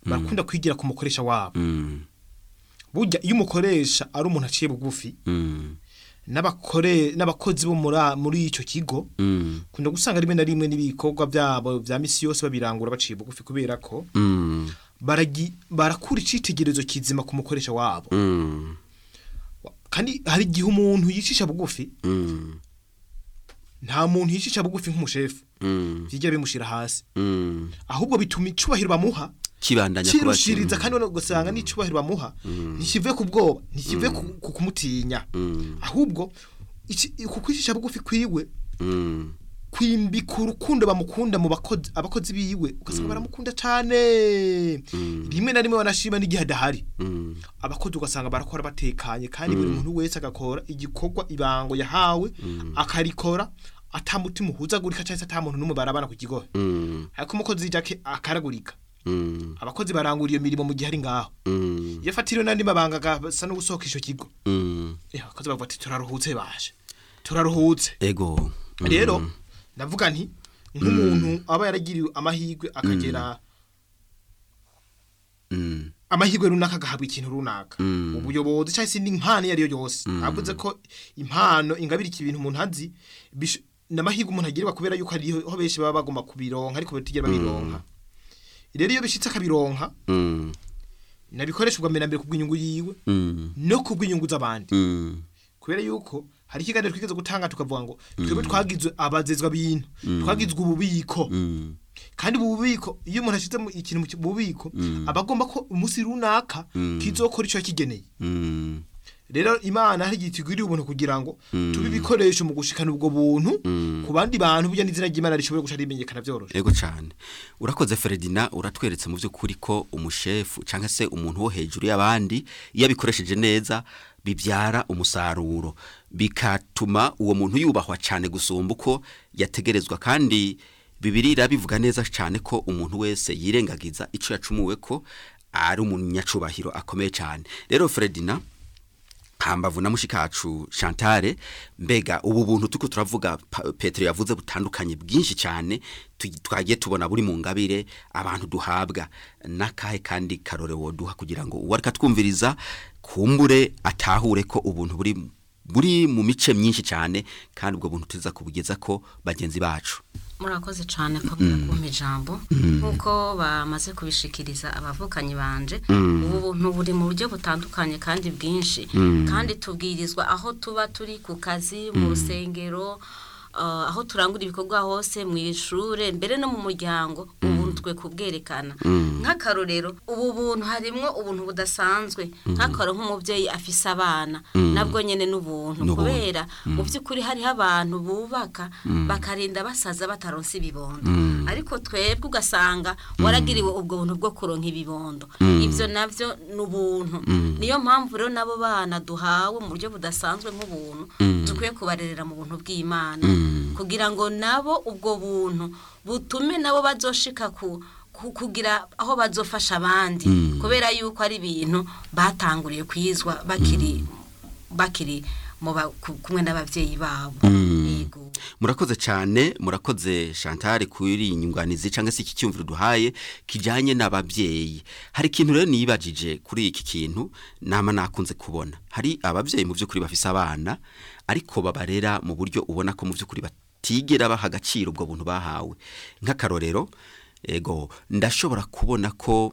barakunda kwigira ku mukoresha wabo Mm. burya iyo umukoresha ari umuntu aciye bugufi Mm. n'abakore n'abakozi bo muri muri icyo kigo Mm. kunda gusanga rimwe na rimwe n'ibikorwa byabo bya misi yose babirangura baciye bugufi kubera ko Mm. baragi barakura icitegerezo kizima ku mukoresha wabo Mm. kandi hari igihe umuntu yicisha bugufi Mm. nta muntu yicisha bugufi nk'umushefu Mm. byigera bimushira hasi Mm. ahubwo bituma icubahiro bamuha kibandanya kuba kirushiriza kandi ugasanga n'icubahiro bamuha ntikive ku bwoba ntikive ku ku kumutinya Mm. ahubwo iki- ku kwicisha bugufi kwiwe Mm. kwimbika urukundo bamukunda mu bakozi abakozi biwe ugasanga baramukunda cyane rimwe na rimwe banashima n'igihe adahari Mm. abakozi ugasanga barakora batekanye kandi buri muntu wese agakora igikorwa ibango yahawe akarikora atamutima uhuzagurika cyangwa se ata muntu n'umwe barabana ku kigo Mm. ariko umukozi jake akaragurika Mm. abakozi barangura iyo mirimo mu gihe ari ngaho Mm. iyo afatiriwe n'andi mabanga agasa no gusohoka icyo kigo Mm. eh, abakozi bavuga ati turaruhutse baje turaruhutse ego Mm. rero ndavuga nti nk'umuntu aba yaragiriwe amahirwe akagera Mm. amahirwe runaka agahabwa ikintu runaka Mm. ubuyobozi cyangwa se n'impano iyo ari yo yose navuze ko impano ingabirika ibintu umuntu azi bish- n'amahirwe umuntu agirirwa kubera yuko hariho benshi baba bagomba kubironka ariko batigera babironka rero iyo bishitse akabironka Mm. nabikoreshwa mbere na mbere kubw'inyungu yiwe Mm. no kubw'inyungu z'abandi Mm. kubera yuko hari ikiganiro twigeze gutanga tukavuga ngo twebwe twagizwe abazezwa bintu twagizwe ububiko Mm. kandi ubu bubiko iyo umuntu ashyize mu ikintu mu ki- mu bubiko aba agomba ko umunsi runaka kizokora icyo yakigeneye Mm. rero imana hari igihe tugwiriye ubuntu kugira ngo tube ibikoresho mu gushikana ubwo buntu ku bandi bantu burya n'izina ry'imana rishobora guca rimenyekana byoroshye ego cyane urakoze Ferdinand uratweretse mu by'ukuri ko umushefu cyangwa se umuntu wo hejuru y'abandi iyo abikoresheje neza bibyara umusaruro bikatuma uwo muntu yubahwa cyane gusumba uko yategerezwa kandi bibiri bivuga neza cyane ko umuntu wese yirengagiza icyo yacumuwe ko ari umunyacubahiro akomeye cyane rero Ferdinand hambavu na mushikacu Chantale mbega ubu buntu tuko turavuga Pa- Petero yavuze butandukanye bwinshi cyane tu- twagiye tubona buri mu ngabire abantu duhabwa nakahe kandi karore woduha kugira ngo uwarika twumviriza kumbure atahure ko ubuntu buri buri mu mice myinshi cyane kandi ubwo buntu tuza kubugeza ko bagenzi bacu murakoze cyane kabura kumpa ijambo nk'uko bamaze kubishikiriza abavukanyi banje ubu buntu buri mu buryo butandukanye kandi bwinshi kandi tubwirizwa aho tuba turi ku kazi mu rusengero uh, aho turangura ibikorwa hose mu ishure mbere no mu muryango ubuntu twe kubwerekana nk'akarorero ubu buntu harimwo ubuntu budasanzwe nk'akaro nk'umubyeyi afise abana nabwo nyene n'ubuntu N'ubuntu. kubera mu by'ukuri hariho abantu bubaka bakarinda basaza bataronse ibibondo ariko twebwe ugasanga waragiriwe ubwo buntu bwo kuronka ibibondo ibyo nabyo ni ubuntu niyo mpamvu rero n'abo bana duhawe mu buryo budasanzwe nk'ubuntu dukwiye kubarerera mu buntu bw'imana kugira ngo nabo ubwo buntu butume nabo bazoshika ku ku- kugira aho bazofasha abandi kubera yuko ari ibintu batanguriye kwizwa bakiri bakiri mu ba- ku- kumwe n'ababyeyi babo yego murakoze cyane murakoze Chantal kuri iyi nyunganizi cyangwa se iki cyumviro duhaye kijyanye n'ababyeyi hari ikintu rero niyibajije kuri iki kintu nama nakunze kubona hari ababyeyi mu by'ukuri bafise abana ariko babarera mu buryo ubona ko mu by'ukuri batigera baha agaciro ubwo buntu bahawe nk'akarorero ego ndashobora kubona ko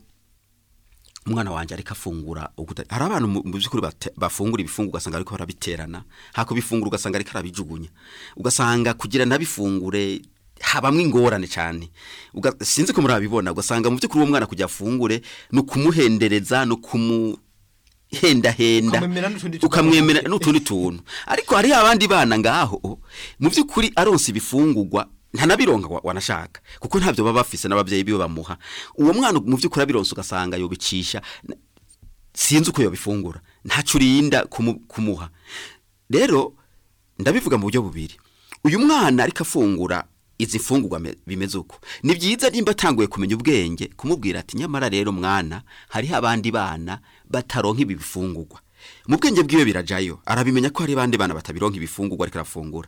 umwana wanjye ariko afungura uguta- hari abantu mu mu by'ukuri bate- bafungura ibifungu ugasanga ariko barabiterana hako bifungura ugasanga ariko arabijugunya ugasanga kugira nabifungure habamwe ingorane cyane Uga- sinzi ko murabibona ugasanga mu by'ukuri uwo mwana kujya afungure ni ukumuhendereza ni ukumuhendahenda Ukamwemera n'utundi tuntu. ukamwemera n'utundi tuntu ariko hariho abandi bana ngaho mu by'ukuri aronse ibifungurwa ntanabironka wa- wanashaka kuko ntabyo baba bafise n'ababyeyi biwe bamuha uwo mwana mu by'ukuri abironse ugasanga yobicisha n- sinzi uko yobifungura ntacyo urinda kumu- kumuha rero ndabivuga mu buryo bubiri uyu mwana ariko afungura izi mfungurwa me- bimeze uko ni byiza nimba atanguye kumenya ubwenge kumubwira ati nyamara rero mwana hariho abandi bana bataronka ibi bifungurwa mu bwenge bwiwe birajayo arabimenya ko hari abandi bana batabironka ibifungurwa ariko arafungura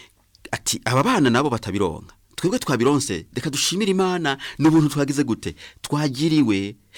ati aba bana nabo batabironka twebwe twabironse reka dushimire imana n'ubuntu twagize gute twagiriwe